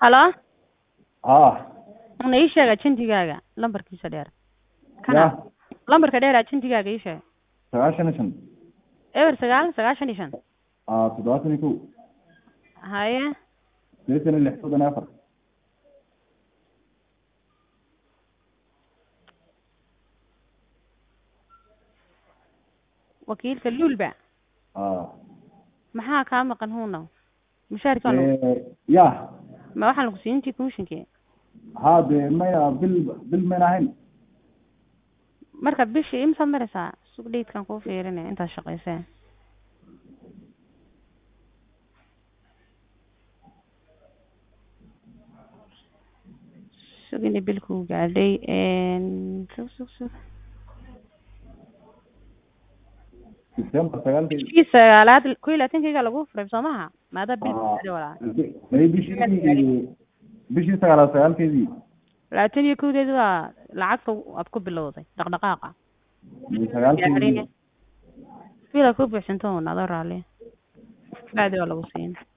halo haa una ii sheeg ajentigaaga lambarkiisa dheer ya kana lambarka dheer ajentigaaga ii sheeg sagaashan iyo shan eber sagaal sagaashan iyo shan aa toddobaatan iyo kow haye sideetan iyo lix soddon iyo afar wakiilka luulba aa maxaa kaa maqan huuna mushaharki waa lagu Eh, ya ma waxaan lagu siin intii commissionki haa dee maya bil bil mayna ahayn marka bishii imsaad maraysaa sug dhaydkan kuu fiirinaya intaad shaqaysee sug inay bil kuu gaadhay sug sug sug december sagaalkeedi bishii sagaalaad ko iyo labaatankiga lagu furay soo maha maadaa bil Aa, gaadhay walaa may bishii bishii sagaalaad sagaalkeedii labaatan iyo kowdeedi waa lacagta aad ku bilowday dhaqdhaqaaqa may sagaalkeedii bila ku buuxsanto un adoo raalli bacdi waa lagu siin